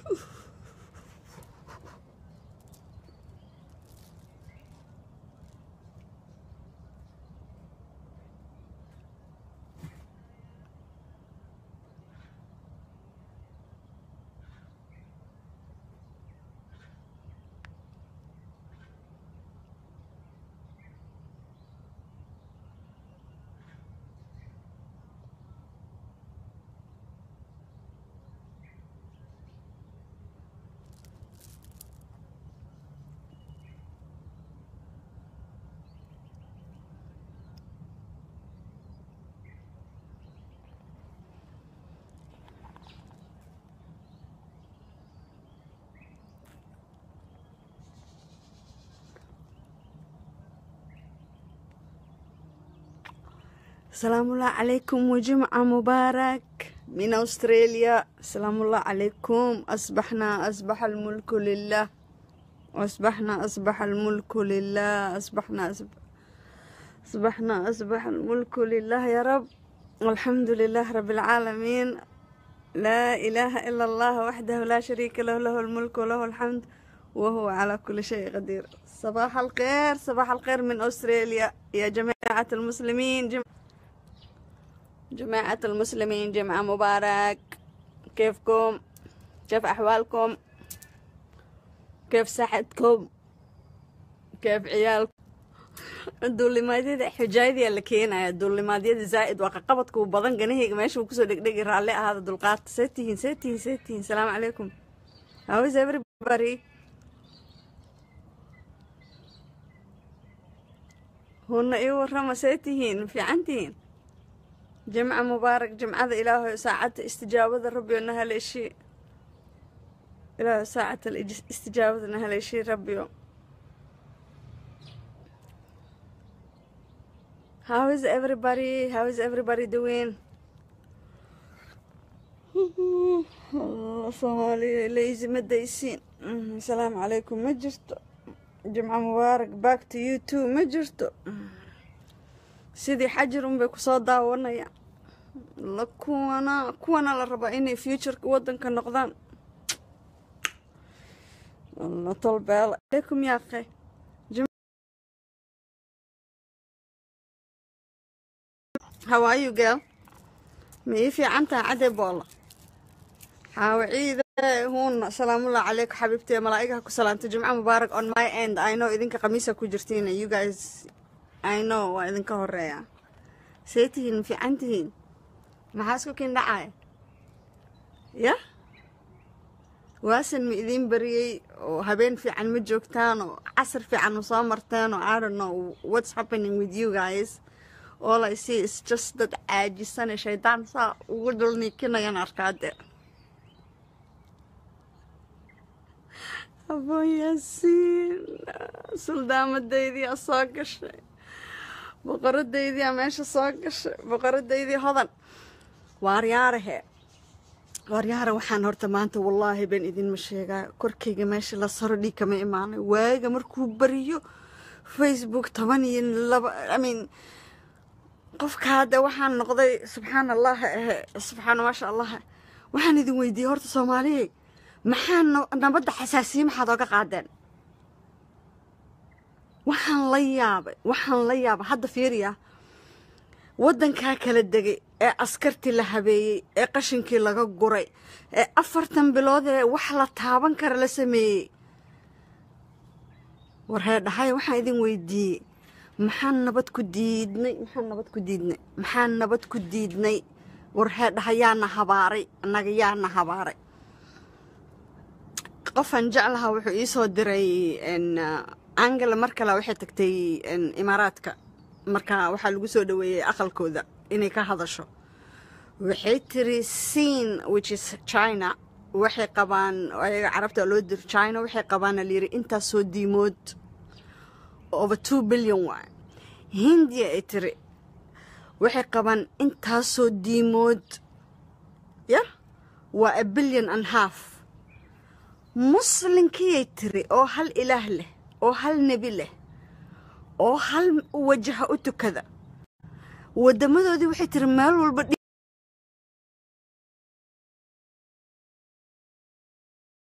السلام الله عليكم وجمعة مبارك من أستراليا السلام الله عليكم أصبحنا أصبح الملك لله أصبحنا أصبح الملك لله أصبحنا أصبح أصبحنا أصبح الملك لله يا رب والحمد لله رب العالمين لا إله إلا الله وحده لا شريك له له الملك وله الحمد وهو على كل شيء قدير صباح الخير صباح الخير من أستراليا يا جماعة المسلمين جم... جماعة المسلمين جمعة مبارك كيفكم كيف أحوالكم كيف صحتكم كيف عيالكم duulimaadyada xujaayadii la keenaya duulimaadyada zaa'id waa qaqabadka uu badan ganahayga meesha uu kusoo dhegdhegi raalli ahaada dulqaata see tihiin see tihiin see tihiin salaamu calaykum how is everybody hunna ii warrama see tihiin fiican tihiin jimca mubaarak jimcada ilaahoy saacadda istijaabada rabbiyo na haleeshii ilaahoy saacadda istijaabada na haleeshii rabbiyo How is everybody? How is everybody doing? Soomaaliya lazy ma daysiin asalaamu calaykum ma jirto jimco mubaarak back to you too ma jirto sidii xajir unbay kusoo daawanayaan la kuwana kuwana la rabaa inay futureka wadanka noqdaan la tolbeela calaykum yaa qey how are you girl ma ii fiican tahay cadee boola xaawaciide huuna salaamullahi calayku xabiibtee malaa'igaha ku salaamtay jimco mubaarak on my end i know idinka khamiisa ku jirtiin you guys i know waa idinka horeeya see tihiin ma fiican tihiin maxaa isku kiin dhacaya ya waasan ma idiin bariyey oo habeen fiican ma joogtaan oo casar fiican ma soo marteen oo i don't know what's happening with you guys all I see is just dad caajisane shaydaan saa ugu dulniikinayaan arkaade aboon yaasiin suldaamadaydii soo gashay boqoradaydiia meesha soo gashay boqoradaydii hodan waaryaarahe waaryaara waxaan horta maanta wallaahi baan idinma sheegaa korkayga meesha la saro dhiig kama imaanay waaga markuu bariyo facebook toban iyo laba i mean qofka hadda waxaan noqday subxaan allah ahe subxaana maasha allah waxaan idin weydiiyey horta soomaaliyey maxaa nabadda xasaasiye maxaad ooga qaadeen waxaan la yaabay waxaan la yaabay hadda fiiriya waddankaa kala degay ee askartii la habeeyey ee qashinkii laga guray ee afartan bilood ee wax la taaban kara la sameeyey warhee dhahay waxaan idin weydiiyey maxaan nabad ku diidnay maxaan nabad ku diidnay maxaan nabad ku diidnay warhee dhaha yaana habaaray annaga yaana habaaray qofaan jeclaha wuxuu ii soo diray angela mar kale waxay tagtay imaaraadka marka waxaa lagu soo dhaweeyey aqalkooda inay ka hadasho waxay tiri siin which is china waxay qabaan ayaga carabta loo diro china waxay qabaana layiri intaasoo diimood over two billion waay hindiya ay tiri waxay qabaan intaasoo diimood ya waa a billion and half muslinkiyay tiri oo hal ilaah leh oo hal nebi leh oo hal wajaha u tukada wadamadoodii waxay tiri meel walba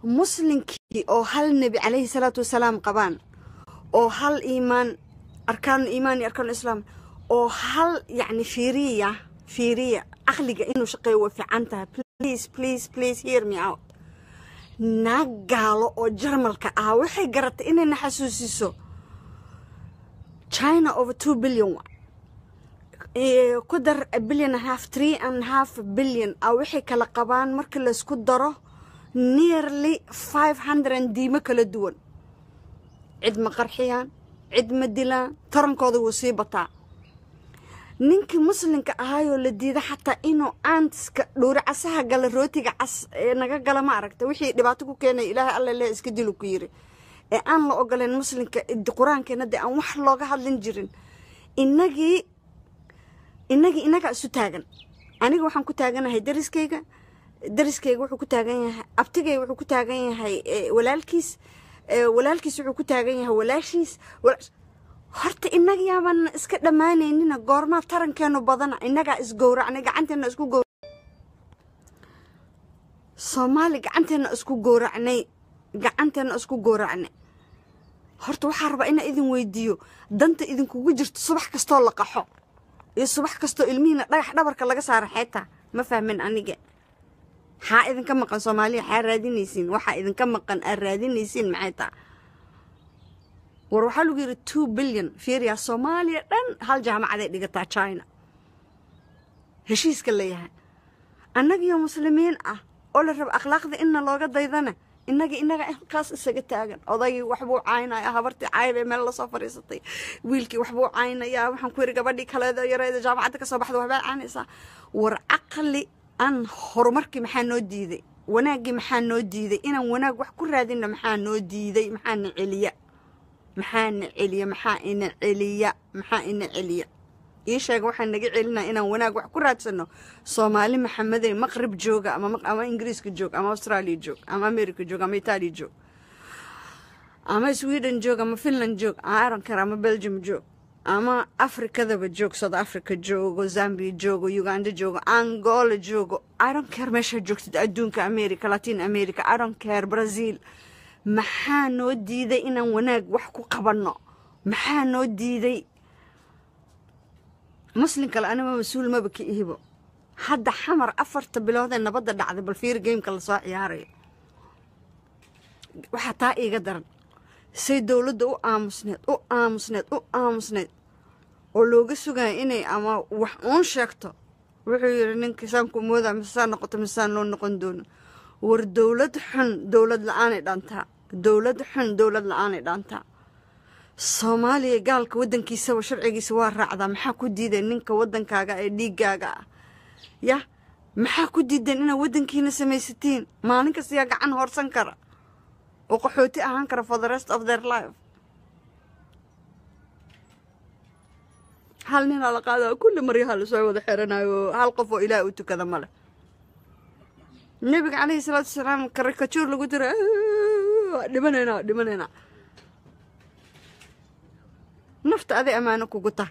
muslinkii oo hal nebi calayhi salaatu wasalaam qabaan oo hal iimaan arkaanu iimaan iyo arkaanu islaam oo hal yacni fiiriya fiiriya caqliga inuu shaqeeyo way fiican tahay please please please hear me out naag gaalo oo jarmalka ah waxay garatay inayna xasuusiso china over two billion wa ku dar a billion and half three and half billion ah waxay kala qabaan marka laysku daro nearly five hundred diimo kala duwan cid ma qarxiyaan cid ma dilaan tarankooda wuu sii bataa ninkii muslimka ahaayoo la diida xataa inuu aantiska dhuuri casaha gala rootiga cas ee naga gala ma aragta wixii dhibaato ku keenaya ilaahay alla leh iska dilu ku yiri ee aan la ogoleen muslimka qur-aankeena dee aan wax looga hadlin jirin inagii inagii inaga isu taagan aniga waxaan ku taaganahay dariskayga dariskayga wuxuu ku taagan yahay abtigayga wuxuu ku taagan yahay walaalkiis walaalkiis wuxuu ku taagan yahay walaashiis horta inaga yaabaan iska dhammaanaynina goormaa tarankeenu badana inagaa isgowracnay gacanteena isku gowra soomaali gacanteena isku gowracnay gacanteena isku gowracnay horta waxaa rabaa inaa idin weydiiyo danta idinkugu jirto subax kastoo la qaxo iyo subax kastoo ilmihiina dhagax dhabarka laga saara xeetaa ma fahmin aniga maxaa idinka maqan soomaaliya xaa raadinaysiin waxaa idinka maqan aad raadinaysiin maxay taa war waxaa lagu yidhi two billion fiiriya soomaaliya dhan hal jaamacaday dhigataa china heshiiska layahay annagiyo muslimiin ah oo la raba akhlaaqda inna looga daydana inagii inaga halkaas isaga taagan odaygii waxbuu caynaya habartii caybee meel lasoo fadhiisatay wiilkii waxbuu caynayaa waxaan ku yidhi gabadhii kaleedo yareeda jaamacadda kasoo baxda waxbaa caynaysaa war caqli aan horumarkii maxaa noo diiday wanaaggii maxaa noo diiday inaan wanaag wax ku raadinna maxaa noo diiday maxaana celiya maxaana celiya maxaa ina celiya maxaa ina celiya ii sheega waxaa naga celinaya inaan wanaag wax ku raadsano soomaali maxamedey maqrib jooga ama ingiriiska joog ama australia joog ama america joog ama italia joog ama sweden joog ama finland joog ama ironcare ama belgium joog ama afrikadaba joog south africa joogo zambia joogo uganda joogo angola joogo ironcare meeshaa joogtid adduunka america latin america ironcare brazil maxaa noo diiday inaan wanaag wax ku qabanno maxaa noo diiday muslim kale anima mas-uul maba ka ihibo hadda xamar afarta biloodee nabadda dhacday bal fiir gameka lasoo ciyaarayo waxaa taa iiga daran say dowladda u aamusneed u aamusneed u aamusneed oo looga sugaya inay ama wax uun sheegto wuxuu yidhi ninka saanku mooda misesaan noqoto misesaan loo noqon doono war dowlad xun dowlad la-aanay dhaantaa dowlad xun dowlad la-aanay dhaantaa soomaaliya gaalka waddankiisaba sharcigiisa waa raacdaa maxaa ku diideen ninka waddankaaga ee dhiiggaaga ah yah maxaa ku diideen inaad waddankiina samaysatiin maalin kasta yaa gacan horsan kara oo qaxooti ahaan kara for the rest of their life hal ninaa la qaadaa kulli maryaha lasoo wada xiranayo hal qof oo ilaah u tukada male nebiga calayhi salaatu wasalaam karikajuur lagu dira dhimanaynaa dhimanaynaa nafta aday ammaano kugu tahay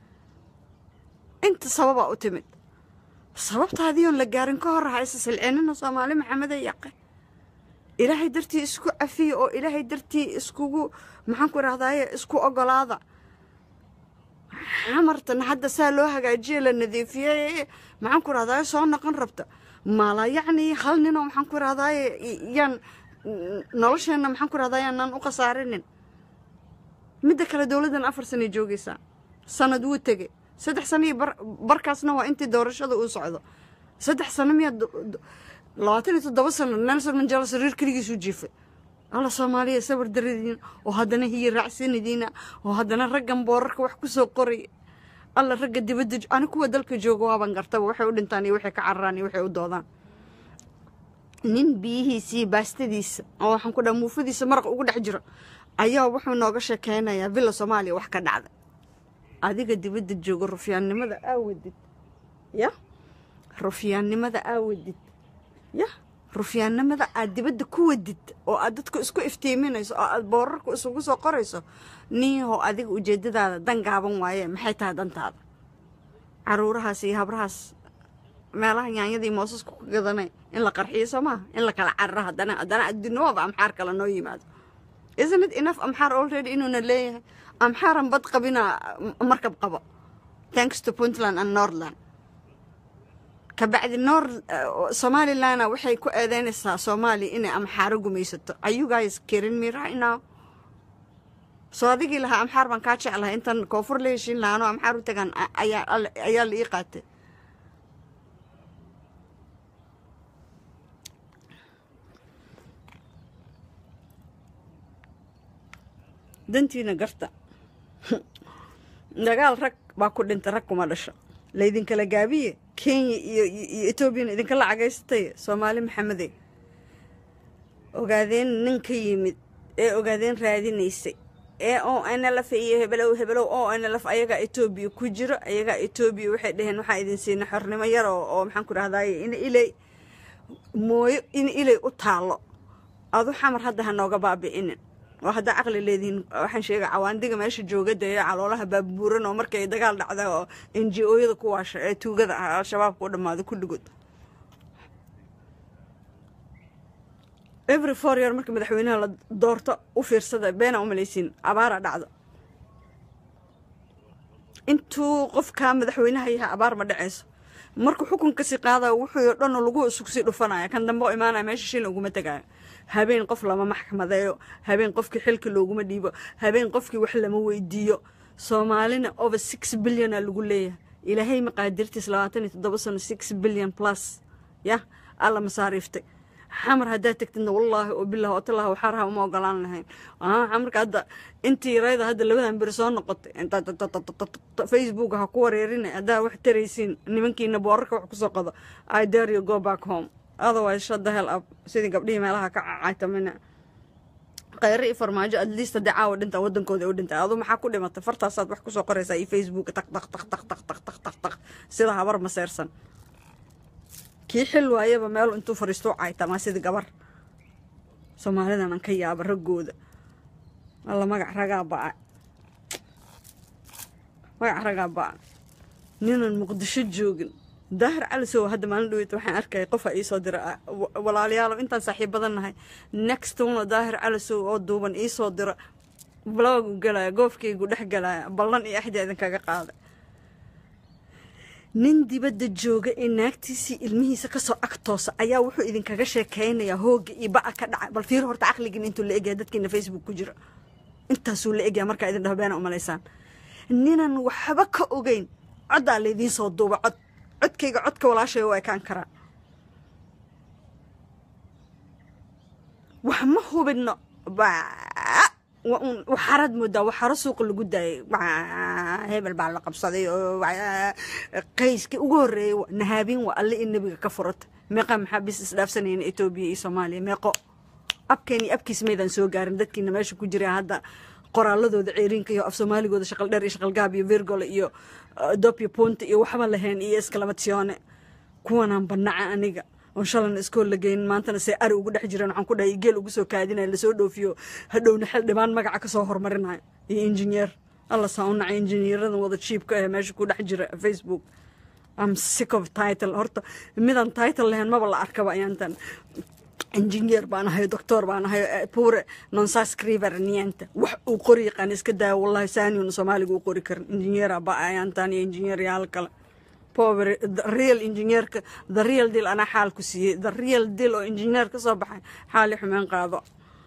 inta sababaa u timid sababtaadiion la gaarin ka hor haysa silcinina soomaali maxamede yaqe ilaahay dartii isku cafiya oo ilaahay dartii iskugu maxaan ku idhahdaye isku ogolaada xamartan hadda saa loo hagaajiye la nadiifiyey maxaan ku idhahdaye soo noqon rabta mala yacni hal ninoo maxaan ku idhahdaye yaan nolosheenna maxaan ku idhahdaye aanaan u khasaarinin midda kale dowladdan afar sanay joogaysaa sanad wuu tegey saddex sano iyo barkaasna waa intii doorashada uu socdo saddex sano miyaa labaatan iyo toddoba sano nelson mandela sariir keligiisuu jiifay alla soomaaliya sabar daradiina oo haddana hiyi raacsanadiina oo haddana raggan boorarka wax ku soo qoraya alla ragga dibadda ani kuwa dalka jooga waaban gartaba waxay u dhintaan iyo waxay ka cararaan iyo waxay u doodaan nin biyihiisii baastadiisa oo waxaan ku dhaha muufadiisa maraq ugu dhex jiro ayaa wuxuu nooga sheekeynayaa villa soomaaliya wax ka dhacda adiga dibadda jooga rufyaannimada aawadid ya rufyaannimada aawadid ya rufyaannimada aad dibadda ku wadid oo aad dadku isku iftiiminayso oo aad boorarku isugu soo qorayso niyahow adiga ujeeddadaada dan gaaban waaye maxay tahay dantaada caruurahaas iyo habrahaas meelaha yaanyadii moosasku ka gadanay in la qarxiyo soo maaha in la kala cararo haddana haddana adduunyada amxaar kale noo yimaado isn't it enough amxaar already inuuna leeyahay amxaaran bad qabina markab qabo thanks to puntland and northland kabacdi nor somalilandna waxay ku eedeynaysaa soomaaliya inay amxaaro gumaysato are you guys kidding me right now soo adigii lahaa amxaar baan kaa jeclahay intan koonfur la heshiin lahaa anoo amxaar u tagaan ayaa ayaa la ii qaatay dantiina garta dagaal rag baa ku dhintay rag kuma dhasho laydinkala gaabiye kenya iyo iyo etoobiyana idinkala cagaysatay soomaali maxamede ogaadeen nin ka yimid ee ogaadeen raadinaysay ee o nlf iyo hebelow hebelow o nlf ayagaa etoobiya ku jiro ayagaa etoobiya waxay dhaheen waxaa idin siina xornimo yar oo oo maxaan ku dhahdaye in ilay mooyo in ilay u taalo adu xamar hadda ha nooga baabi'inin oo haddaa caqli leedihiin waxaan sheega cawaandiga meesha joogada ee caloolaha baabuuran oo markay dagaal dhacda oo n g o-yada ku waasha ee tuugada ah al-shabaabka u dhammaado kulligood every four year marka madaxweynaha la doorto u fiirsada beena u malaysiin abaara dhacdo intuu qofkaa madaxweynaha yahay abaar ma dhacayso markuu xukunkasii qaadayo wuxuu dhan lagu isugsii dhufanaya kan dambe oo imaanaya meesha shil uguma tegaayo habeen qof lama maxkamadeeyo habeen qofkii xilka looguma dhiibo habeen qofkii wax lama weydiiyo soomaalina over six bilyona lagu leeyahay ilaahay maqaadirtiis labaatan iyo toddoba sano six billion plus yah alla masaariiftay xamar haddaad tegtidna wallaahi oo bilah oo talah waxaaraha uma ogolaan lahayn xamarka hadda intii rayda hadda labadan beri soo noqotay facebook ha ku wareerina haddaa wax taraysiin nimankiina boorarka wax kusoo qado i dare you go back home otherwise shut the hell up sidii gabdhihii meelaha ka caytamina khayre iyo farmaajo at least haddii caawa dhintaa waddankooda u dhintay aduu maxaa ku dhimatay fartaasaad wax kusoo qoraysaa iyo facebook tak tak tak tak tak tak tak tak tak sida habar maseersan kii xil waayaba meel intuu fariisto caytamaa sidii gabar soomaalidan aan ka yaaba raggooda alla magac ragaa ba'a magac ragaa ba'a ninan muqdisho joogin daahir calisow hadda maalin dhaweyta waxaan arkaya qofa iisoo dira walaalayaalo intaan saaxiibadan nahay next una daahir calisow oo duuban iisoo dira bloogu galaya goofkaygu dhex galaya ballan iyo axdi idinkaga qaaday nin dibadda jooga ee naagtiisii ilmihiisa kasoo agtoosa ayaa wuxuu idinkaga sheekeynayaa hooga iyo ba'a ka dhaca bal fiir horta caqligiin intuu la egyaa dadkiina facebook ku jira intaasuu la egyaa markaa idin dhaho beena umalaysaan ninan waxba ka ogeyn coddaa laydiin soo duuba cod codkayga codka walaashay waa ekaan karaa wax ma hubinno waxaaraad moodaa waxaaro suuqa lagu daayay hebel baa la qabsaday oo qayskii ugu horreeyay nahaabin waa alle in nebiga ka furata meeqa maxaa bis isdhaafsanayna etoobiya iyo soomaaliya meeqo abkeeni abkiis maydaan soo gaarin dadkiina meesha ku jira hadda qoraaladooda ceeriinka iyo af soomaaligooda shaqal dheer iyo shaqal gaab iyo virgole iyo dopio punta iyo waxba lahayn iyo eskalamatsione kuwanaan banaca aniga oon shalan iskool la geynin maantana see ari ugu dhex jireen waxaan ku dhahay geel ugu soo kaadinaya lasoo dhoofiyo hadhowna xil dhibaan magaca kasoo hormarinayo iyo injineer alla saa u nacay injineeradan wada jiibka ee meesha ku dhex jira facebook am sick of title horta midaan title lahayn maba la arkaba ayaantan injineer baan ahay doctor baan ahay pure nonsascriver niente wax uu qori yaqaan iska daaya wallahi saaniun soomaaliga u qori karin injineera ba ayaantan iyo injineeryaal kale pover the real engineerka the real deal anaa xaal ku siiyey the real deal oo engineer ka soo baxay xaali xumeen qaado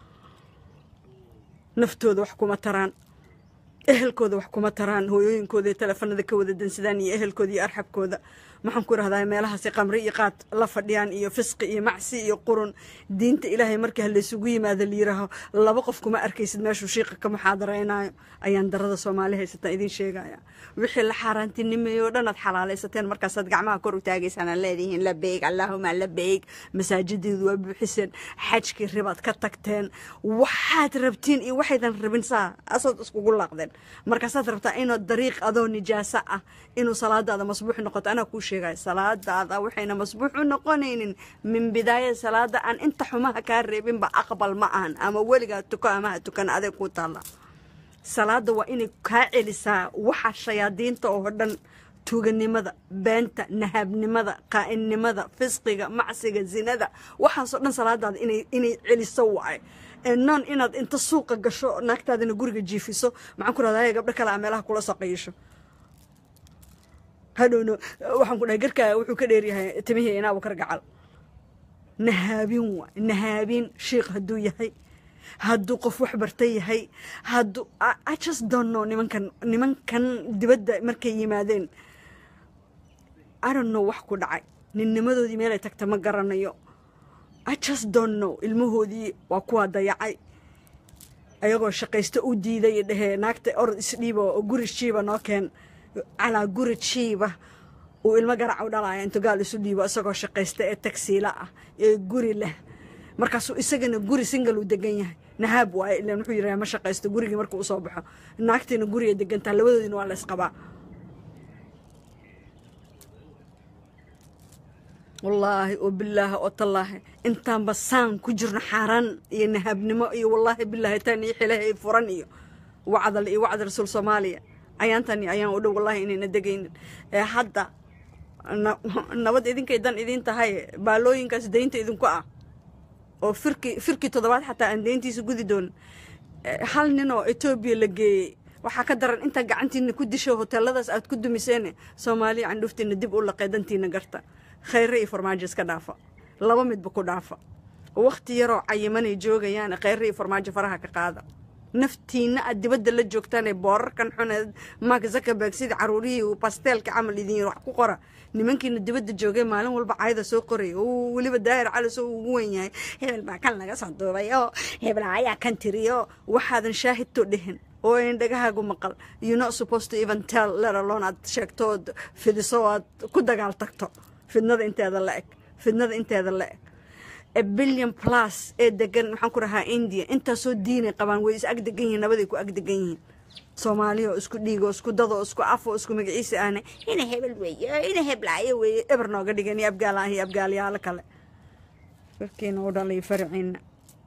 naftooda wax kuma taraan ehelkooda wax kuma taraan hooyooyinkooda teleefanada ka wada dansadaan iyo ehelkooda iyo arxabkooda maxaan ku rahdaa meelahaasi qamri iyo qaad la fadhiyaan iyo fisqi iyo macsi iyo qurun diinta ilaahay markii halaysugu yimaado layiraaho laba qof kuma arkaysid meeshuu shiiqa ka muxaadaraynayo ayaan darada soomaali haysataan idiin sheegaya wixii la xaaraantinimeeyo o dhan aad xalaalaysateen markaasaad gacmaha kor u taagaysaan aan leedihiin la beeg allaahuma la beeg masaajideedu waa buuxiseen xajkii ribaad ka tagteen waxaad rabtiin iyo waxaydan rabin saa asaad iskugu laaqdeen markaasaad rabtaa inuu dariiq adoo nijaaso ah inuu salaadaada masbuux noqoto anaa kuu sheegaya salaadaada waxayna masbuux u noqonaynin min bidaaya salaada aan inta xumaha kaa reebinba aqbal ma ahan ama weligaa tuko amaha tukan adeeg kuu taalla salaada waa inay kaa celisaa waxa shayaadiinta oo dhan tuuganimada beenta nahaabnimada qaa'inimada fisqiga macsiga zinada waxaasoo dhan salaadaada inay inay celiso waaye non inaad inta suuqa gasho naagtaadina guriga jiifiso maxaan ku rahdaa gabdho kale a meelaha kula soo qayisho hadhowna waxaan ku dhahay garkaa wuxuu ka dheeryahay timihii inaabu kargacal nahaabin waay nahaabin shiikh hadduu yahay hadduu qof wax barta yahay hadduu i just don't know nimankan nimankan dibadda markay yimaadeen i don't know wax ku dhacay ninnimadoodii meelay tagta ma garanayo i just don't know ilmahoodii waa kuwaa dayacay ayagoo shaqaysto u diiday dhehee naagta orod isdhiiba oo guri jiiba noo keen calaa guri jiiba uu ilmo garac u dhalaya intuu gaal isu dhiibo isagoo shaqaysta ee tagsiila ah ee guri leh markaasuu isagana guri singal uu degan yahay nahaab waaye ilan wuxuu yidhaha ma shaqaysto gurigii markuu usoo baxo naagtiina guriga degantaa labadoodina waa la ysqabaa wallaahi oo bilaahi oo tallaahi intaanba saan ku jirno xaaraan iyo nahaabnimo iyo wallaahi bilaahi tan iyo xilaha furan iyo wacdal iyo wacdi rasuul soomaaliya ayaantani ayaan u dhow wallahi inayna degaynin ee hadda nabad idinkay dan idin tahay baalooyinkaas daynta idinku ah oo firki firkii toddobaad xataa aan dayntiisa gudi doonin hal nin oo etoobiya la geeyey waxaa ka daran intaa gacantiina ku disho hoteeladaas aad ku dumiseene soomaaliya candhuuftiina dib u laqay dantiina garta khayre iyo farmaajo iska dhaafa laba midba ku dhaafa wakhti yaroo cayimanay joogayaan khayre iyo farmaajo faraha ka qaada naftiina aad dibadda la joogtaan ee boorarkan xuneed mark zuckerberg sidii caruurihii basteelka camal idin yir wax ku qora nimankiina dibadda joogay maalin walba cayda soo qoraya uu weliba daahir cali soo ugu wen yahay hebel baa kan laga soo duubay oo hebel ayaa kan tiriyo waxaadan shaahidto dhihin oo ayn dhagahaagu maqal you not supposed to even tell let alone aad sheegto ood fidiso aad ku dagaal tagto fidnada inteeda la eg fidnada inteeda la eg billion plus ee degan maxaan ku rahaa india intaasoo diinay qabaan way is ag degan yihiin nabaday ku ag degan yihiin soomaaliya oo isku dhiigo isku dado isku afo isku magaciisa ahna ina hebel weeye ina heblaayo weeye eber nooga dhigan iyo abgaalaah iyo abgaalyaalo kale warkiina u dhalay farciina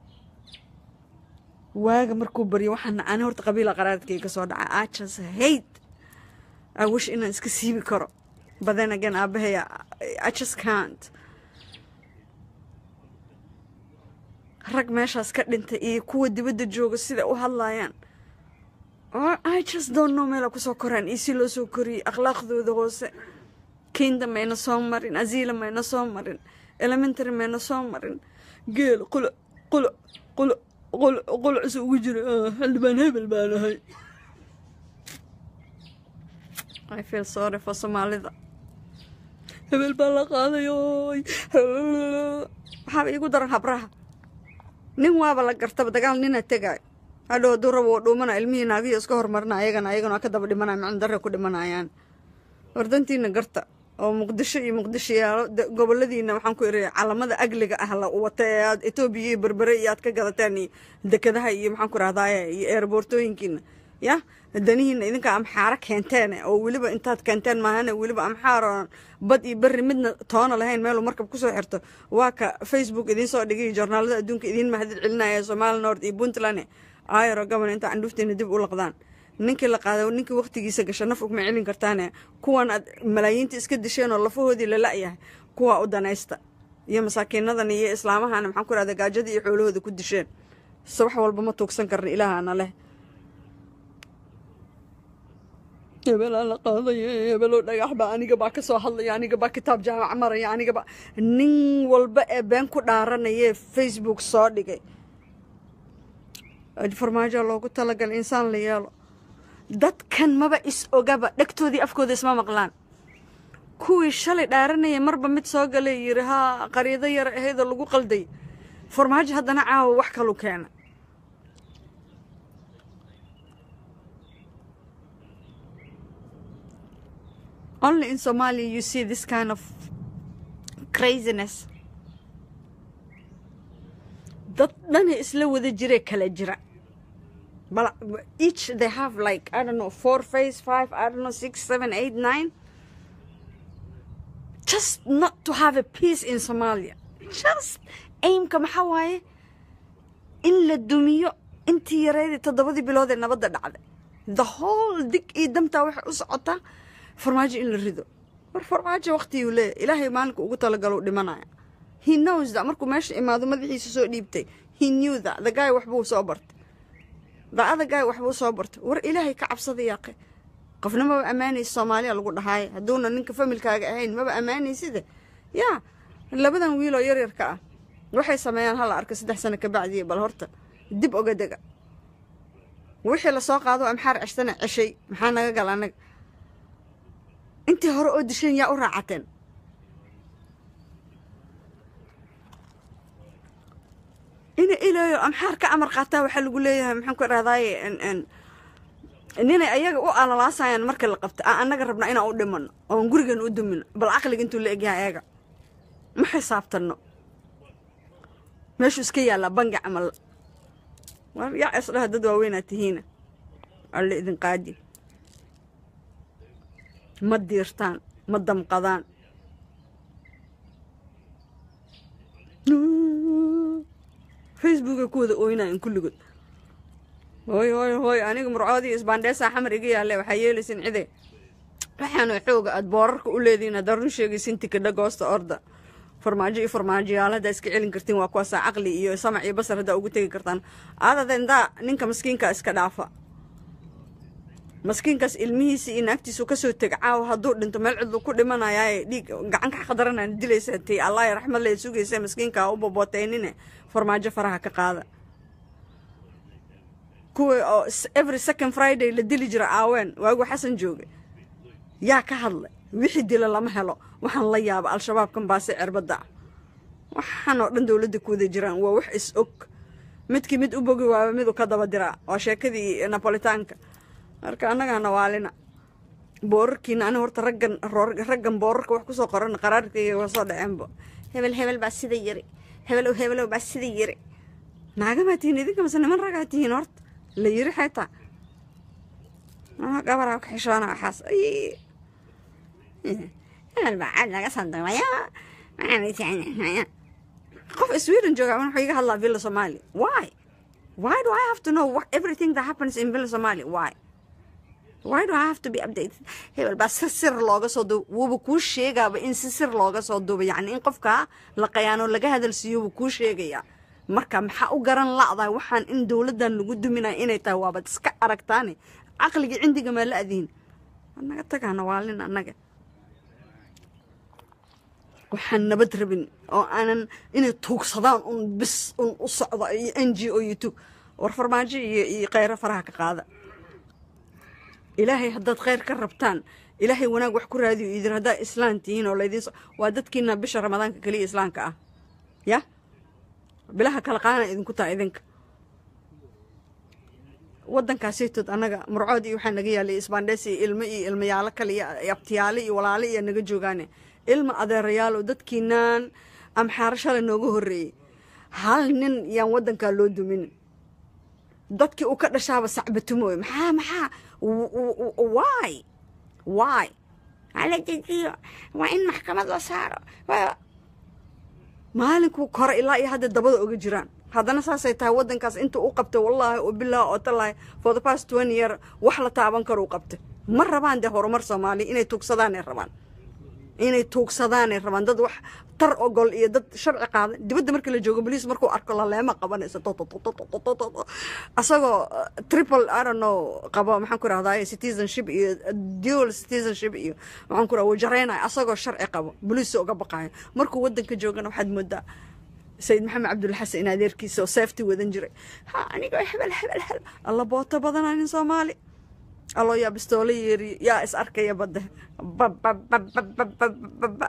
waaga markuu baryo waxaana ani horta qabiila qaraadkayga soo dhaca i just hate i wish inaan iska siibi karo but then again aabahay i just can't rag meeshaas ka dhintay iyo kuwa dibadda jooga sida u hadlayaan i just don't know meela kusoo koraan iyo si loo soo koriyey akhlaaqdooda hoose kinda mayna soo marin azila mayna soo marin elementary mayna soo marin geel qulo qulo qulo qulo qulcus ugu jira xildhibaan hebel baan ahay i feel sorry for soomaalida hebel baa la qaadayoy waxaaba iigu daran habraha nin waaba la gartaba dagaal nina tegaayo hadhow hadduu rabo oo dhuumana ilmihii naagiyo iska hormarina ayagana ayagana ka daba dhimanaya macna darre ku dhimanayaan wardantiina garta oo muqdisho iyo muqdisho yaalo goboladiina waxaan ku iri calamada agliga ah la wata ee aad etoobiya iyo berbere iyo aad ka gadataan iyo dekadaha iyo maxaan ku rahdaye iyo eerboortooyinkiina ya danihiina idinka amxaaro keenteen oo weliba intaad keenteen maahane weliba amxaaroon bad iyo berri midna toona lahayn meeluu markab kusoo xirto waa ka facebook idiin soo dhigay joornaalada adduunka idiin mahadid celinaya somaali nord iyo puntland ayro gobon inta candhuuftiina dib u laqdaan ninkii la qaada ninkii waqtigiisa gasha naf ugma celin kartaane kuwan aad malaayiinta iska disheen oo lafahoodii la la-yahay kuwaa u danaysta iyo masaakiinadan iyo islaamahana maxaan ku rahda gaajadii iyo xoolahooda ku disheen subax walba ma tuugsan karna ilaahana leh hebelaa la qaadaya hebeloo dhagax baa aniga baa ka soo hadlaya aniga baa kitaab jaamac maraya aniga baa nin walba ee been ku dhaaranayee facebook soo dhigay farmaajoa loogu talagalay insaan la yeelo dadkan maba is ogaba dhegtoodii afkooda isma maqlaan kuwii shalay dhaaranaya marba mid soo galay yiri haa qariido yar ahaydoo lagu qalday farmaajo haddana caawa wax kalu keena only in somalia you see this kind of craziness dad dhana isla wada jire kala jira but each they have like i don't know four face five i don't know six seven eight nine just not to have a peace in somalia just aimka maxaa waaye in la dumiyo intii yareydii toddobadii bilood ee nabadda dhacday the whole dig iyo damtaa waxay u socotaa farmaajo in la rido war farmaajo waqtiguu leeyahy ilaahay maalinka ugu talagalo dhimanaya he knows that markuu meesha imaado madaxiisa soo dhiibtay he knew that the guy waxbuu soo bartay the other guy waxbuu soo bartay war ilaahay ka cabsada yaaqe qofna maba ammaanaysa soomaaliya lagu dhahaaye hadduuna ninka familkaaga ahayn maba ammaanayside yaa labadan wiiloo yaryarka ah waxay sameeyaan hala arka saddex sano kabacdii bal horta dib oga dega wixii lasoo qaado amxaar ceshtana ceshay maxaa naga gal anaga intii hore oo disheen yaa u raacateen ina ilayo amxaar ka amar qaataa waxaa lagu leeyahay maxaan ku idhahdaaye ninay ayaga u alalaasayaan marka la qabta aan annaga rabnaa inaan u dhimano oon gurigan u dumino bal caqliga intuu la egyahay ayaga ma xisaabtano meeshuu iska yaallaa bangi camal war yaa isdhaha dad waaweynaa tihiina alle idin qaadi ma diirtaan ma damqadaan facebooka ku wada ooynayan kulligood hooy hooy hooy aniga murcoodii isbaandheesaa xamar iga yaalle waxaa yeelaysin cide waxaana xooga aad boorarka u leedihiin haddaa run sheegaysin tikidha goosta orda farmaajo iyo farmaajoyaal haddaa iska celin kartiin waa kuwaasaa caqli iyo samac iyo basar haddaa ugu tegi kartaan aadadendaa ninka maskiinka iska dhaafa maskiinkaas ilmihiisa iyo naagtiisu kasoo teg caawa hadduu dhinto meel cidlu ku dhimanayaaye dhiig gacanka xaqdaranaan dilaysa tii allah raxmad le sugaysa maskiinka u boboteynine farmaajo faraha ka qaada kuwa oo every second friday la dili jira aaween waagu xasan jooga yaa ka hadlay wixii dila lama helo waxaan la yaaba al-shabaabkan baase cirbadda ah waxaan oo dhan dowladda ku wada jiraan waa wax is og midkii mid u bogi waaba midu ka daba diraa waa sheekadii napolitaanka marka annagaana waalina boorarkiina ani horta raggan raggan boorarka wax kusoo qoran qaraarkayga waa soo dhaceenba hebel hebel baa sida yiri hebelow hebelow baa sida yiri naagamaa tihiin idinka mase niman ragaa tihiin horta la yiri xaytaa gabaraa ka xishoona waxaas hebel baa cad laga soo duubaya qof sweden jooga wuxuu iga hadlaa villa somalia why why do i have to know what, everything that happens in villa somalia why why do i have to be updated hebel baa sir sir looga soo duuba wuuba kuu sheegaaba in si sir looga soo duuba yacni in qofkaa la qayaano laga hadalsiiyo wuu kuu sheegayaa marka maxaa u garan la'dahay waxaan in dowladdan lagu duminaya inay tahay waabad iska aragtaane caqligii cindiga maa la adihin annaga tagaana waalin annaga waxaan nabad rabin oo aanan inay tuugsadaan un bis un u socdo iyo n g o youtube war farmaajo iyo iyo kheyro faraha ka qaada ilaahay haddaad kheyr ka rabtaan ilaahay wanaag wax ku raadiyo idin haddaa islaan tihiin oo laydin waa dadkiina bisha ramadaanka keliya islaamka ah ya bilaha kala qaana idinku taha idinka waddankaasaytood annaga murcood iyo waxaa naga yaalay isbaandhees iyo ilmo iyo ilmayaalo kale iyo abtiyaale iyo walaale iyo naga joogaane ilma adeerayaal oo dadkiinaan amxaaro shalay nooga horreeyey hal nin yaan waddankaa loo dumin dadkii uu ka dhashaaba sacbatumooy maxaa maxaa why why hala dejiyo waa in maxkamad la saaro maalinkuu kore ilaa iyo hadda dabada oga jiraan haddana saasay tahay waddankaas inta u qabtay wallaahi oo bilaahi oo talahi for the past twenty year wax la taaban karo u qabtay ma rabaan dee horumar soomaaliya inay tuugsadaanay rabaan inay tuugsadaanay rabaan dad wax tar ogol iyo dad sharci qaada dibadda marka la joogo boliis markuu arko laleema qabanaysa asagoo triple i don't know qabo maxaan ku rahdaa citizenship iyo dual citizenship iyo maxaan ku raha wajareynaya asagoo sharci qabo boliis uga baqayo markuu waddanka joogana waxaad moodaa sayid maxamed cabdulla xasan in adeerkiisa oo seefti wadan jiray ha anigoo hebel hebel hebel alla booto badanaa nin soomaali aloo yaa bistoolo yeeriyo yaa is arkaya badda bababababababa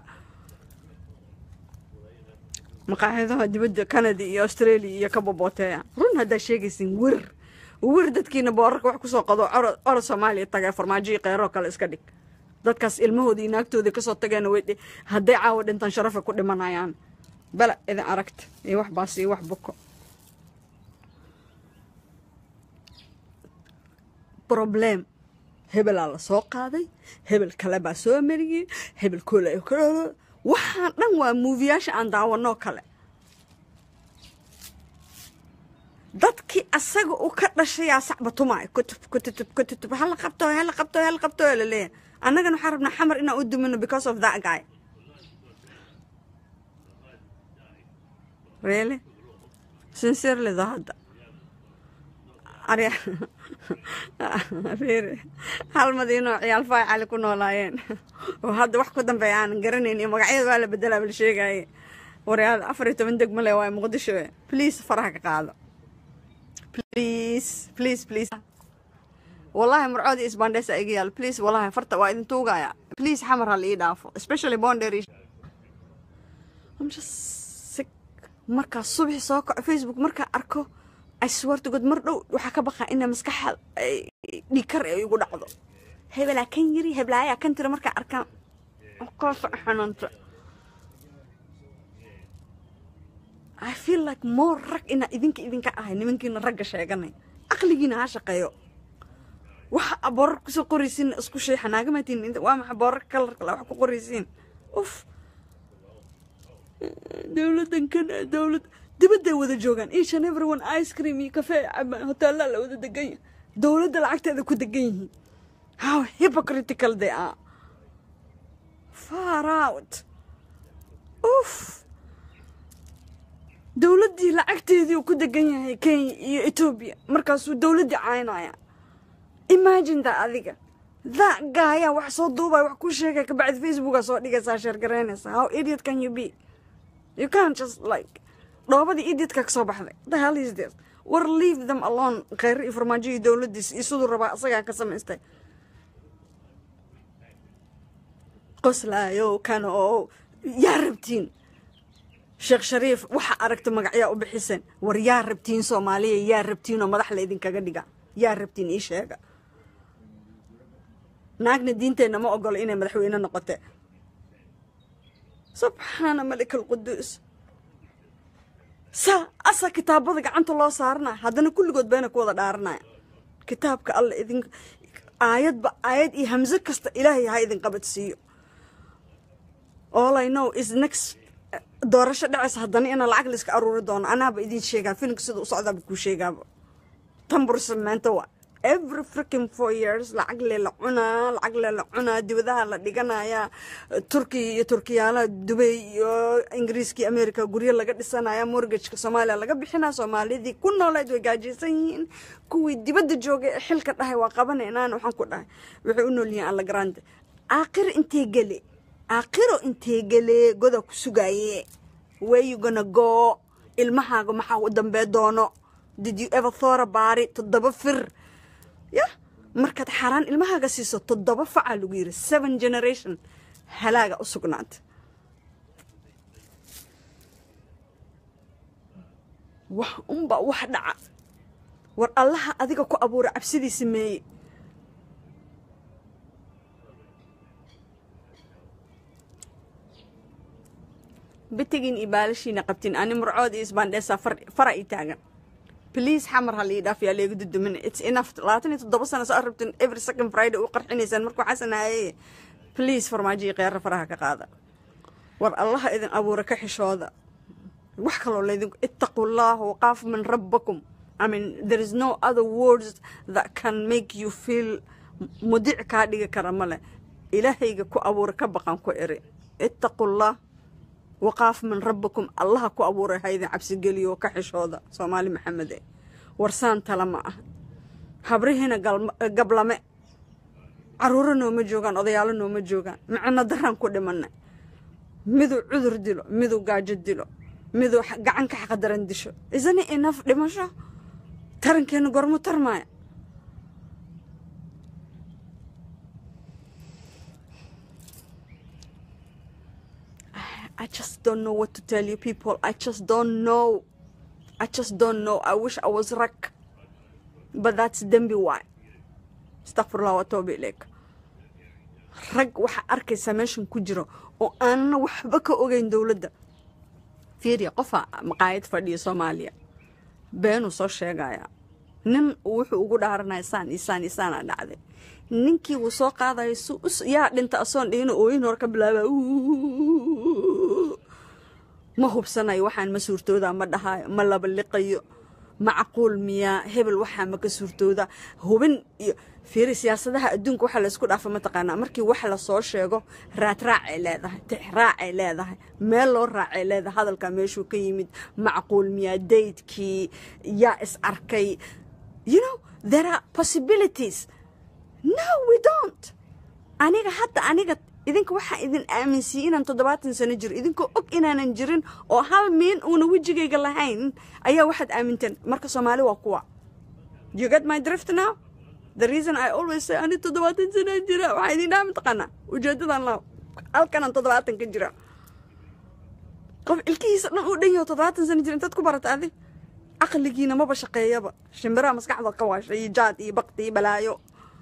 maqaaxidaha dibadda canada iyo australia iyo ka bobooteeya run haddaa sheegaysin wer wer dadkiina boorarka wax kusoo qado oro soomaaliya tagay farmaajo iyo keyroo kale iska dhig dadkaas ilmahoodii naagtoodii kasoo tageena way hadday caawa dhintaan sharafa ku dhimanayaan bala idin aragta iyo wax baas iyo wax buko problem hebelaa la soo qaaday hebel kale baa soo mariyey hebel koola waxaan dhan waa muufiyaasha aan daawanoo kale dadkii asaga u ka dhashayaa sacba tumaay kutub kututub kututub hala qabto hala qabto hala qabto la leeyahay annagana waxaan rabnaa xamar inaan u dumino because of that guy really sincerely though hadda arya reere hal madiinoo ciyaal faay cali ku noolaayeen oo hadda wax ku dambeeya aanan garanayn iyo magacyada waa la bedelaa bal sheegaaye waryaal afar iyo toban degmo le waa muqdisho please faraha ka qaado please please please wallahi murcoodii isbaandheesa iga yaal please wallahi farta waa idin tuugaya please xamar ha la ii dhaafo especially boundary I'm just sick markaa subaxi soo kaco facebook markaa arko I swear to God mar dhow waxaa ka baqaa ina maskaxa dhikar ay igu dhacdo hebelaa kan yiri heblaayaa kan tira markaa arkaan koosa xanuunta I feel like more rag ina idinka idinka ahay nimankiina ragga sheeganay aqligiina ha shaqeeyo waxa boorar kusoo qoraysiin isku sheexa naagamatiin waa maxa boorar kalarka wax ku qoraysiin uf dowladan kan dowlad dibadday wada joogaan each and everyone ice cream iyo kafee cabaan hoteelaa la wada degan yahay dowladda lacagteeda ku degan yihiin how hypocritical they are far out uf dowladdii lacagteedii uu ku degan yahay kenya iyo etoobiya markaasuu dowladdii caynaya imagine that adiga that gaayaa wax soo duubaya wax ku sheegaya kabacdi facebooka soo dhigaysaa sheergaraynaysa how idiot can you be you can't just like dhoobadii idiidka ka soo baxday the hell is this war leave them alone kheyr iyo farmaajo iyo dowladdiis iyo siduu rabaa isagaa ka samaystay qoslaayo kan oo yaa rabtiin sheekh shariif waxa aragta magacyaa u bixiseen war yaa rabtiin soomaaliya yaa rabtiin oo madax laydinkaga dhiga yaa rabtiin ii sheega naagna diinteenna ma ogolo inay madaxweyne noqote subxaana malik alquduus saa asa kitaabada gacanta loo saaranaya haddana kulligood bayna ku wada dhaaranaya kitaabka alla idin aayadba aayad iyo hamse kasta ilaahay ha idin qabadsiiyo all i know is next doorasho dhacaysa haddana ina lacag la iska aruuri doono anaaba idin sheegaa filimka sida u socdaaba kuu sheegaaba tambursa maanta waa every freaking four years lacag lee la cunaa lacag lee la cunaa dibadaha la dhiganayaa turkiya iyo turkiyaalaha dubay iyo ingiriiska iyo america guryo laga dhisanaya mortgageka soomaaliya laga bixinaa soomaalidii ku nooleed way gaajaysan yihiin kuwii dibadda joogay ee xilka dhahay waa qabanaynaan waxaan ku dhahay waxay u nool yihiin alla grande aakhir intee gele aakhiro intee gele goda ku sugaaye where you gonna go ilmahaaga maxaa u dambee doono did you ever thought about it toddoba fir ya markaad xaaraan ilmahaaga siiso toddoba facaa lagu yiri seven generation halaaga u sugnaanta wax unba wax dhaca war allaha adiga ku abuura cabsidii sameeye bitigiin iyo baalashiina qabtiin ani murcood iyo isbaandheesaa fara ii taagan please xamar ha lii dhaaf yaa leegu dudumin it's enough labaatan iyo toddoba sano soo rabtin every second friday u qarxinaysaan markuu xasanaayay please farmaajo iyo kheyra faraha ka qaada war allaha idin abuura ka xishooda wax kaloo laydinku ittaqu llah waqaaf min rabbakum I mean there is no other words that can make you feel mudic kaa dhigi kara male ilaahayga ku abuura ka baqan ku eri ittaqu llah waqaaf min rabbikum allaha ku abuuray ha idin cabsigeliyo ka xishooda soomaali maxamede warsaan tala ma ah habrihiina gablame caruuro nooma joogaan odayaalo nooma joogaan micno daraan ku dhimanay miduu cudur dilo miduu gaajo dilo miduu gacan ka xaqdaran disho isani inaf dhimasho tarankeena gormu tarmaaya I just don't know what to tell you people. I just don't know. I just don't know. I wish I was wreck. But that's dembi why. Astaghfirullah wa tawbi ilayk. Rag waxa arkaysa meeshan ku jiro oo aanna waxba ka ogeyn dowladda. Fiiriya qofa maqaayad fadhiya Soomaaliya. Beenuu soo sheegaya. Nin wuxuu ugu dhaaranaya saan isaan isaana dhacday. ninkii wuu soo qaadayo yaa dhinta asoon dhihina ooyin hor ka bilaaba ma hubsanayo waxaan ma suurtooda ma dhahayo ma laba liqayo macquul miyaa hebel waxaa maka suurtooda hubin iyo fiiri siyaasadaha adduunka waxaa laysku dhaafa mataqaanaa markii wax lasoo sheego raadraacay leedahay tixraacay leedahay meel loo raacay leedahay hadalkaa meeshuu ka yimid macquul miyaa daydkii yaa is arkay you know there are possibilities no we don't aniga hadda aniga idinka waxaa idin aaminsiiyey inaan toddobaatan sano jiro idinkoo og inaanan jirin oo hal miin uuna wejigayga lahayn ayaa waxaad aaminteen marka soomaali waa kuwa you get my drift now the reason i always say ani toddobaatan sano jira waxaa idin dhaha mataqaanaa ujeedadan la halkanaan toddobaatan ka jira qof ilkihiisa dhan uu dhan yaho toddobaatan sano jira intaad ku barata adi caqligiina maba shaqeeyaba shimbiraha maskaxda ka waashay iyo jaad iyo bakti iyo balaayo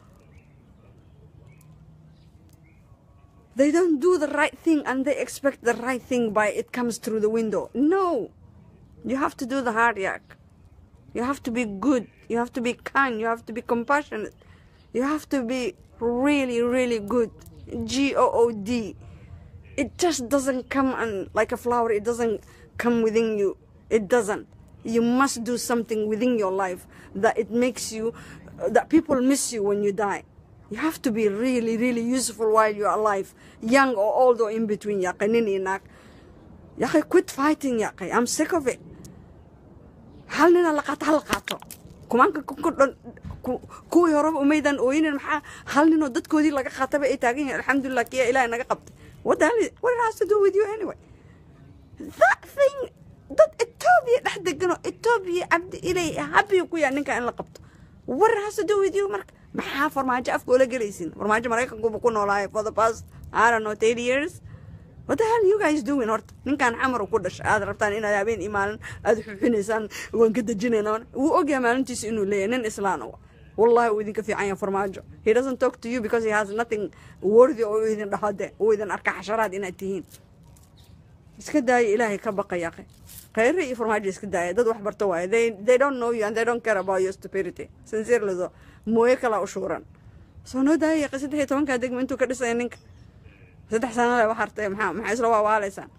they don't do the right thing and they expect the right thing by it comes through the window. No. You have to do the hard work. You have to be good. You have to be kind. You have to be compassionate. You have to be really, really good. G O O D. It just doesn't come and like a flower, it doesn't come within you. It doesn't. You must do something within your life that it makes you, that people miss you when you die. You have to be really, really useful while you're alive, young or old or in between. Yaqay, nin iyo naag. Yaqay, quit fighting, yaqay. I'm sick of it. Hal nina la qaato, hal la qaato. Kumaanka kudhan kuwii horeba umaydan ooyinin maxaa hal ninoo dadkoodii laga qaataba ay taagan yihiin alxamdulilah kiya ilaahay naga qabtay what the hell is, what it has to do with you anyway that thing dad etoobiya dhex deganoo etoobiya cabdi ilay habiyo ku yaa ninka in la qabto what it has to do with you marka maxaa farmaajo afka oola gelaysin farmaajo maraykankuba ku noolaahay for the past I don't know thirty years what the hell you guys doing horta ninkan xamar ku dhashay aad rabtaan inaad habeen iyo maalin aad xuxinaysaan waan ka dejinaynaa wuu ogyahay maalintiisa inuu leeyahay nin islaan wa wallahi uu idinka fiican yahay farmaajo he doesn't talk to you because he has nothing worthy oo uu idin dhahode uu idin arka xasharaad inaad tihiin iska daaya ilaahay ka baqaya khayre iyo farmaajo iska daaya dad wax barto waaye they, they don't know you and they don't care about your stupidity sincerely so mooye kalaa u shuuran soo noo daaya saddex iyo tobankaa degmo intuu ka dhisaya ninka saddex sanale wax hartay maxaa maxaa isla waawaalaysaan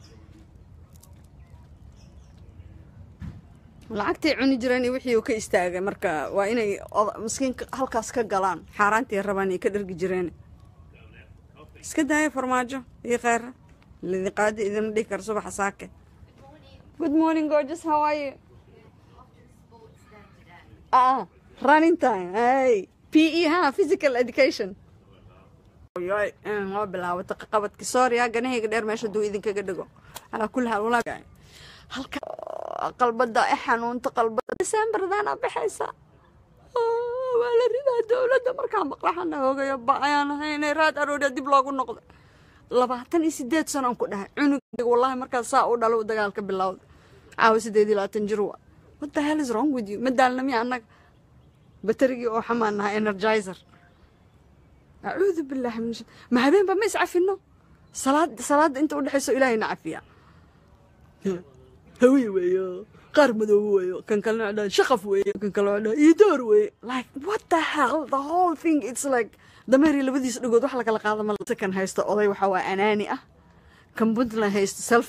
lacagtay cuni jireen iyo wixii uu ka istaagay marka waa inay miskiinka halkaas ka galaan xaaraantii rabaan ay ka dhergi jireen iska daaya farmaajo iyo kheyra lidin qaadi idin dhihi kara subaxa saake good morning gorgeous how are you ah running time hey pe ha physical education waa bilaawata qabadki sooriya ganahayga dheer meesha duu idinkaga dhego alaa kulli haal walaa halka qalbada e xanuunta qalbada decemberdaana baxaysa waa la ridaa dowladda markaa maqlaxana hoogayo ba ayaan ahay inay raad arooriya dib loogu noqdo labaatan iyo sideed sanoon ku dhahay cunugayga wallahi markaas saa u dhalo u dagaalka bilowda caawa sideed iyo labaatan jir wa what the hell is wrong with you ma daalna miya annaga baterigii oo xamaan nahay energizer acuudu billahi min ma habeenba ma iscafino salaad salaada inta u dhexayso ilaahayna cafiya hawiye weeyo qaar madoobo weeyo kan kalena dhaa shaqaf weeyo kan kalena dhaa iidoor weeye like what the hell the whole thing it's like dameeri labadiisa dhagood wax lakala qaada ma kan haysta oday waxa waa anaani ah kan puntland haysta self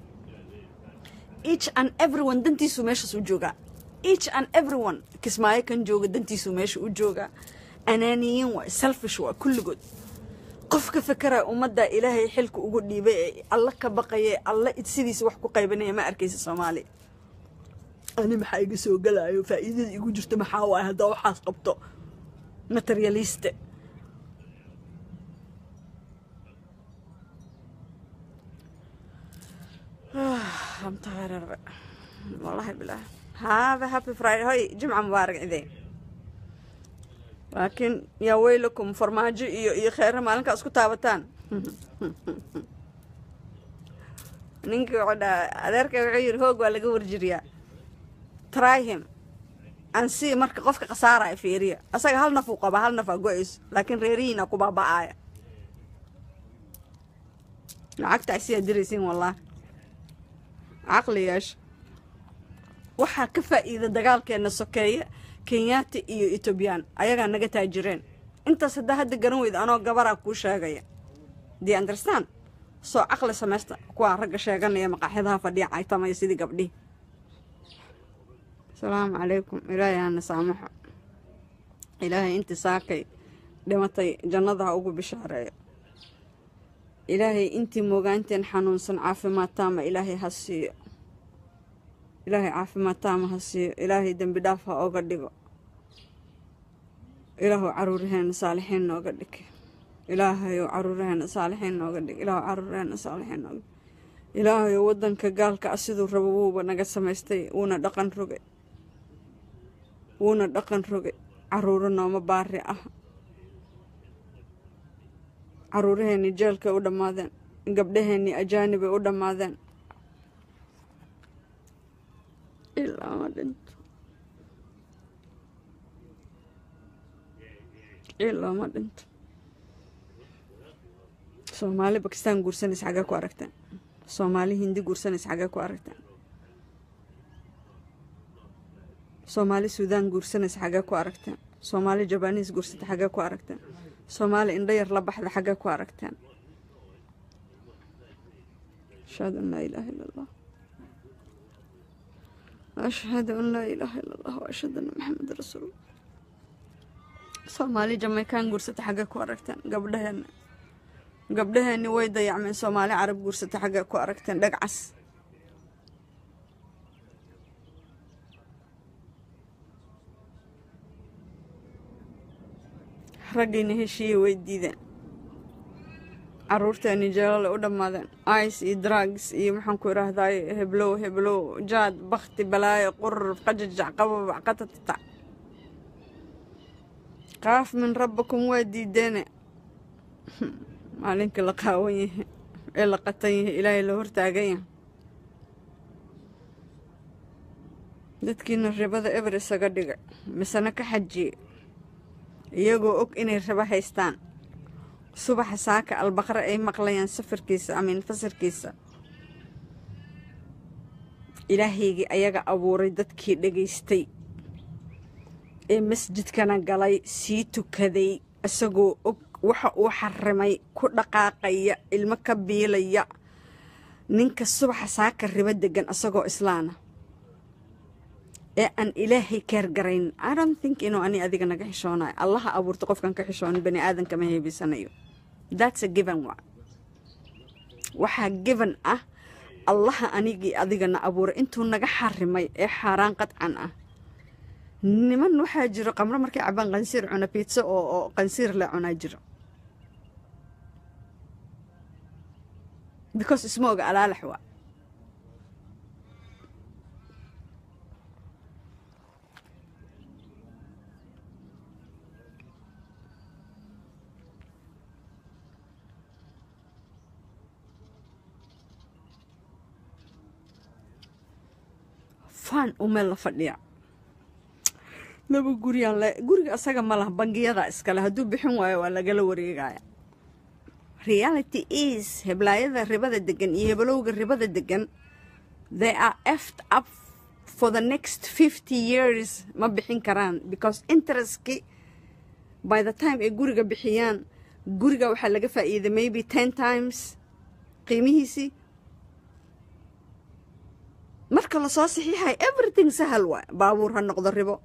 each and everyone dantiisu meeshaas u joogaa each and everyone kismaayo kan jooga dantiisu meesha u joogaa anaaniyiin waa selfish waa kulligood qof ka fekeraya ummadda ilaahay xilka ugu dhiibay ee alla ka baqaya alla sidiisa wax ku qaybanaya ma arkaysa soomaaliya ani maxaa iga soo galayo faa'iidada igu jirto maxaa waay haddaa waxaas qabto materialiste I'm tired of it. والله بالله هذا هابي فرايدي هاي جمعة مبارك عيدين laakiin yaa weylakum farmaajo iyo iyo kheyra maalinkaa isku taabataan ninkii wuxuu dhaha adeerka wuxuu yidhi hoog waa laga warjiriyaa try him an si marka qofka khasaaraya fiiriya asaga hal naf uu qabaa hal naf aa go-ayso laakiin reerihiina ku baaba'aaya lacagta asiyaa diraysiin wallahi caqli yeesha waxaa ka faa'iida dagaalkeena sokeeye kenyaati iyo etoobiyaan ayagaa naga taajireen intaas haddaa hadda garan weyda anoo gabaraa kuu sheegaya dee understand soo caqli samaysta kuwaa ragga sheeganaya maqaaxyadaha fadhiya caytamaya sidii gabdhihi so asalaamu calaykum ilaahay hana saamaxo ilaahay intii saakay dhimatay jannada ha ugu bishaareeyo ilaahay intii moogaanteen xanuunsan caafimaad taama ilaahay ha siiyo ilaahay caafimaad taama ha siiyo ilaahay dembi dhaaf ha oga dhigo ilaahu caruuraheena saalixiin nooga dhig ilaahayow caruuraheena saalixiin nooga dhig ilaahu caruuraheena saalixiin nooga dhig ilaahayow waddanka gaalka ah siduu rabo wuuba naga samaystay wuuna dhaqan rogay wuuna dhaqan rogay caruuro nooma baari ah caruuraheenii jeelkay u dhammaadeen gabdhaheenii ajaanibay u dhammaadeen ilaa ma dhinto ilaa ma dhinto soomaali bakistaan guursanaysa xaggee ku aragteen soomaali hindi guursanaysa xaggee ku aragteen soomaali suudaan guursanaysa xaggee ku aragteen soomaali jabaniis guursata xaggee ku aragteen soomaali indho yar la baxda xaggee ku aragteen ashhadu an laa ilaaha illa allah ashhadu an laa ilaaha illa allah wa ashhadu anna maxameda rasuulullah soomaali jamaykaan guursata xaggee ku aragteen gabdhaheena gabdhaheeni way dayacmeen soomaali carab guursata xaggee ku aragteen dhagcas raggiina heshiiya way diideen caruurteeni jeelale u dhammaadeen ice iyo drugs iyo maxaan ku idhaahdaay heblow heblow jaad bakti balaayo qurur qajajac qababac qatatatac qaaf min rabbakum waa diideene maalinkii la qaawan yahay ee la qatan yahay ilaahay la hortaagan yahay dadkiina ribada eber isaga dhigay misena ka xajiye iyagoo og inay rabo haystaan subaxa saaka albaqre ay maqlayaan safarkiisa amiin fasirkiisa ilaahaygii ayaga abuuray dadkii dhegaystay ee masjidkana galay sii tukaday isagoo og waxa uu xarimay ku dhaqaaqaya ilmo ka biilaya ninka subaxa saaka ribo degan isagoo islaana ee aan ilaahay keergarayn idont think inuu ani adiga naga xishoonayo allaha abuurta qofkan ka xishoonin bani aadanka ma heebisanayo that's a given wa waxaa given ah allaha anigii adigana abuuray intuu naga xarimay ee xaaraan qadcan ah niman waxaa jiro qamro markay cabaan qansiir cuna biitso oo oo qansiir la cunaa jiro because isma oga alaalax waa faan u meel la fadhiya laba guriyaan le guriga asaga ma laha bangiyada iskale hadduu bixin waayo waa lagala wareegaya reality is heblaayada ribada degan iyo hebelowga ribada degan they are eft up for the next fifty years ma bixin karaan because interestki by the time ay guriga bixiyaan guriga waxaa laga faa'iiday maybe ten times qiimihiisii marka lasoo saxiixayo everything sahal waay baabuur ha noqdo ribo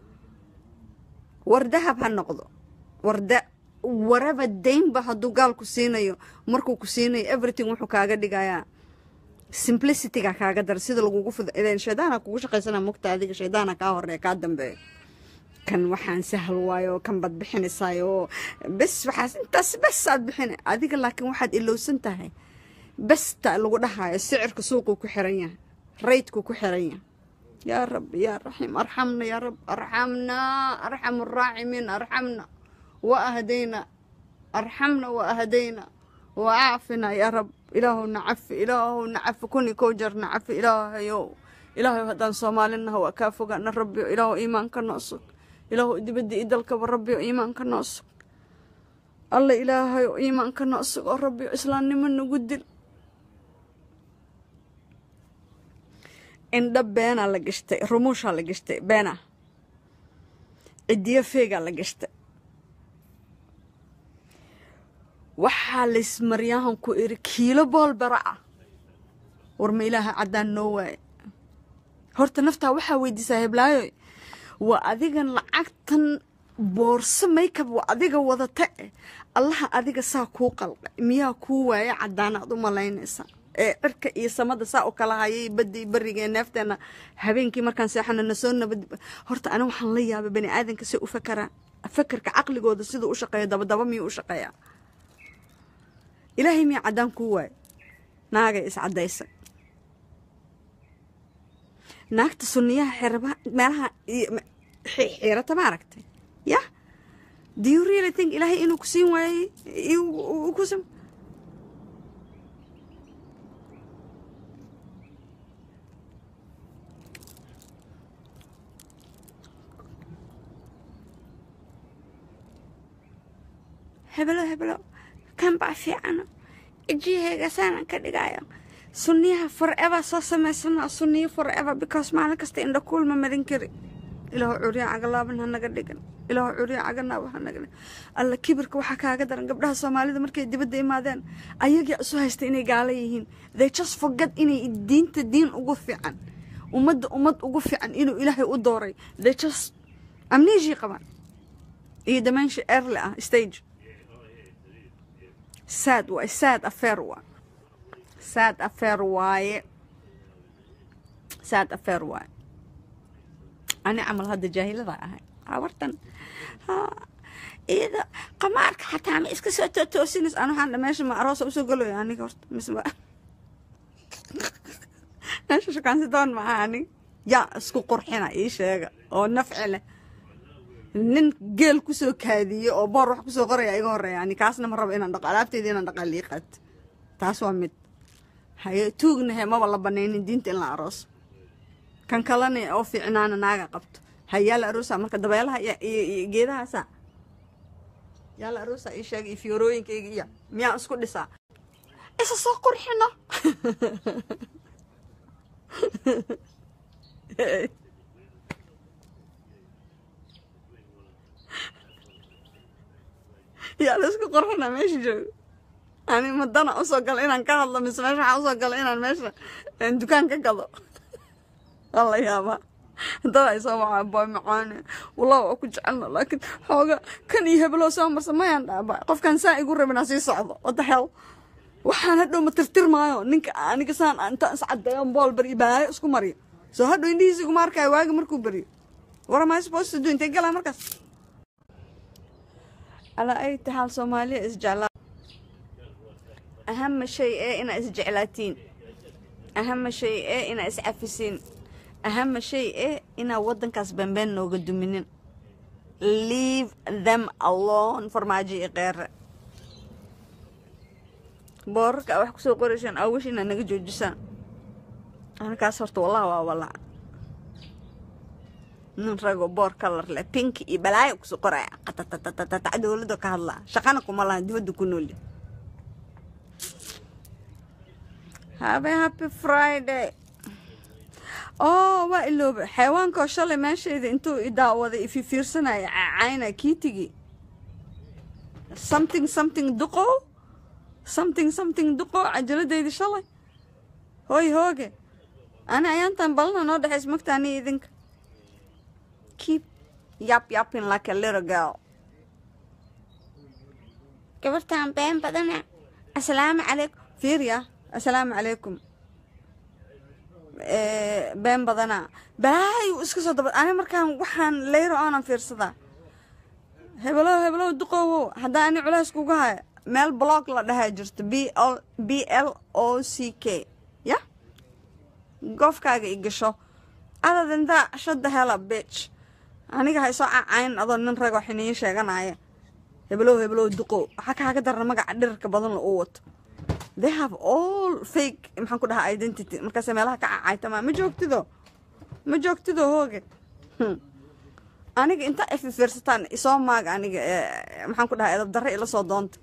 war dahab ha noqdo warda waraba daynba hadduu gaalku siinayo markuu ku siinayo everything wuxuu kaaga dhigayaa simplicityga kaaga dara sida lagugu fud shaydaana kugu shaqaysana mugta adiga shaydaana kaa horeeya kaa dambeeyo kan waxaan sahal waayo kan baad bixinaysaayoo bes waxaas intaas bes aad bixina adiga laakiin waxaad ilowsan tahay besta lagu dhahayo sicirka suuquu ku xiran yahay raydku ku xiran yahay yaa rabbi yaa raxiim arxamna yaa rab arxamna arxamu araaximiin arxamna wa ahdayna arxamna wa ahdayna wa aafina yaa rab ilaahowna cafi ilaahowna cafi kuni kow jarna cafi ilaahayow ilaahayow haddaan soomaalinaha waa kaa fogaana rabbiyo ilaahow iimaanka noo sug ilaahow dibadda i dalkaba rabbiyo iimaanka noo sug alla ilaahayow iimaanka noo sug oo rabbiyo islaamnimo nagu dil indha beenaa la gashtay rumuushaa la gashtay beena cidiyo feegaa la gashtay waxaa laysmaryahan ku iri kiilo bool bara ah war ma ilaaha caddaan noo waaye horta naftaa waxaa weydiisaa heblaayo waa adigan lacagtan boorso maykab waa adiga wadata eh allaha adiga saa kuu qalqa miyaa kuu waaya caddaanaad u malaynaysaa ee cirka iyo samada saa u kala hayay badii bariga ee neefteena habeenkii markaan seexano na soo nabad horta ani waxaan la yaabay bani aadanka si u fakaraan fakarka caqligooda siduu u shaqeeya dabadaba miyuu u shaqeeyaa ilaahay miyaa caddaan kuu waaya naagay iscaddaysa naagta sunniyaha xiraba meelaha xiirata ma aragtay yah do you really think ilaahay inuu ku siin waayey ku sam hebelo hebelo kan baa fiicano ijihayga saanan ka dhigayo sunniyaha forever soo samaysana sunniyo forever because maalin kasta indha kuulma marin kari ilaahu curya cagalaaban hanaga dhigan ilaahu curya caganaaba hanaga dhigan alla kibirka waxaa kaaga daran gabdhaha soomaalida markay dibadda imaadeen ayagaa isu haysta inay gaala yihiin they just forget inay diinta diin ugu fiican ummadda ummad ugu fiican inuu ilaahay u dooray they just amnesia qabaan iyo dementia early ah stage sad waay sad affair waa sad affair waaye sad affair waaye ani camal hadda jaahilada ahay habartan iyada qamaarka xataa ma iska soo tootoosinaysa an waxaan meesha ma aroosa usoo galayo aniga horta mise ma meesha shukaansidoon ma aha anig yaa isku qurxina ii sheega oo nafci leh nin geel kusoo kaadiye oo boor wax kusoo qoraya iga horeeya ani kaasna ma rabo inaan dhaqo alaabteeda inaan dhaqaa lii qaat taas waa mid haye tuugnahe maba la banaynin diinta in la arooso kan kalena oo fiicnaana naaga qabto hayaa la aroosa marka dabeelaha iyo geedahaasa yaa la aroosa ii sheega iyo fiyorooyinkayga iyo miyaan isku dhisaa isa soo qurxino yaa la isku qorxinaa meesha joogo ani madana usoo gala inaan ka hadlo mise meesha waxaa usoo gala inaan meesha dukaan ka gado waa la yaabaa dad ay soo wacaa boy macaane wallah waa ku jecelna laakiin xooga kan iyo heblow soo marsa mayaan dhaaba qofkan saa igu rabin sii socdo what the hell waxaan hadhow ma tirtir maayo ninka aniga saan intaan iscadeeyo bool bari baayo isku mariyo soo hadhow indhihiisa iguma arkaayo waagi markuu beriyo what am I supposed to do intay galaa markaas alaa ay taxaal soomaaliya isjeclaa ahama shay ee inaa isjeclaatiin ahama shay ee inaa iscafisiin ahama shay ee inaa waddankaas bambeen nooga duminin leave them alone farmaajo iyo qeere boorarka a wax kusoo qoraysaan awish inaad naga joojisaan anakaas horta wallahi waa walaa nin rago boor kalar leh pinki iyo balaayo kusoo qoraya qatatatatatat dowladda ka hadlaa shaqana kuma lahan dibadda ku nool habe happy friday oo waa ilooba xayawaankaoo shalay meeshayda intuu idaawaday ififiirsanaya cacayna kiitigi something something duqo something something duqo cajaladaydi shalay hooy hooge ani ayaantan balana noo dhexays magta ani idinka keep yap yapping like a little girl gabartan been badana asalaamu calaykum fiiriya asalaamu calaykum been badana balaayu iska soo daba ani markaan waxaan leyro oonan fiirsadaa hebelow hebelow duqowow haddaa ani culays kuga haya meel blog la dhahaa jirto b l b l o c k ya goofkaaga i gasho other than that shut the hell up bitch aniga hay soo cacayn adoo nin ragoo xiniyo sheeganaya hebelow hebelow duqow waxaa kaaga darana magaca dhirirka badan la uu wato they have all fake maxaan ku dhahaa identity markaase meelaha ka cacaytama ma joogtido ma joogtido hooge aniga inta ififiirsataan isoo maaga aniga maxaan ku dhahaa edab darre ila soo doonta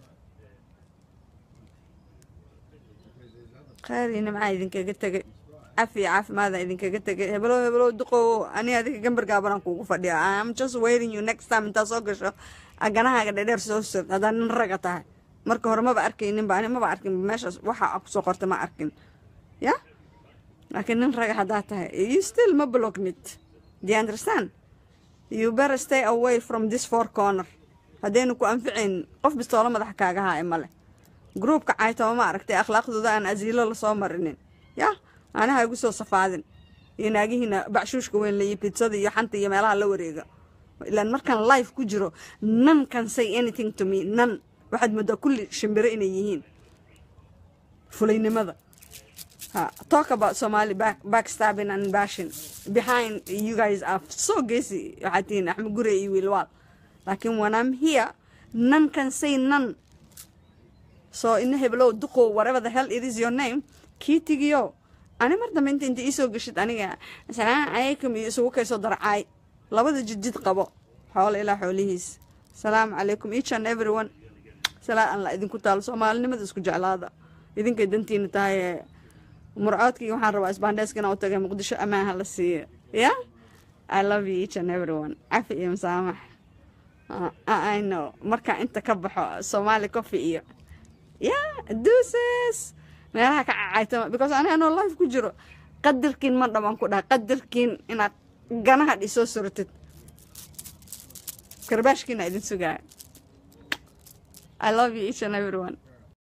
khayriina maxaa idinkaga tegay cafiya caafimaada idinkaga tegay hebelow hebelow duqow ani adiga gambar gaabanaan kuugu fadhiya am just waiting you next time intaa soo gasho aganahaaga dhedheer soo sog haddaa nin raga tahay marka hore maba arkayninba ani maba arkin meeshaas waxa kusoo qorta ma arkin ya laakiin nin raga haddaa tahay you still ma blognid do you understand you better stay away from this four corner haddaynu ku anficayn qof bistoolo madaxa kaaga haaya male gruubka caytama ma aragtay akhlaaqdooda aan asiilo lasoo marinin ya anaha igu soo safaadin iyo naagihiina bacshuushka weyn layo bitsada iyo xanta iyo meelaha la wareega ilaan markaan life ku jiro none can say anything to me none waxaad moodaa kulli shimbiro inay yihiin fulaynimada ha talk about somali back, backstabbing and bashing behind you guys are so gacy waxaad tihiin axmed gure iyo wiilwaal laakiin when I'm here none can say none so ina heblow duqow whatever the hell it is your name kii tigiyo ani mar dambe inta inta iisoo geshid aniga asalaamu calaykum iyo isugu kaysoo darcaay labada jidjid qabo xoolo ilaa xoolihiis asalaamu calaykum each and everyone salaa aan la idinku taalo soomaalinimada isku jeclaada idinkay dantiina tahay ee murcoodkii waxaan rabaa isbaandheeska inaan u tagay muqdisho ammaan ha la siiyo ya i love you each and everyone cafi iyo masaamax Uh, I know markaa inta ka baxo Somali coffee iyo yeah deuces meelaha ka cacaytama because ani anoo life ku jiro qadarkiin ma dhamaan ku dhaha qadarkiin inaad ganaha dhisoo surtid karbaashkiina idin sugaya I love you each and everyone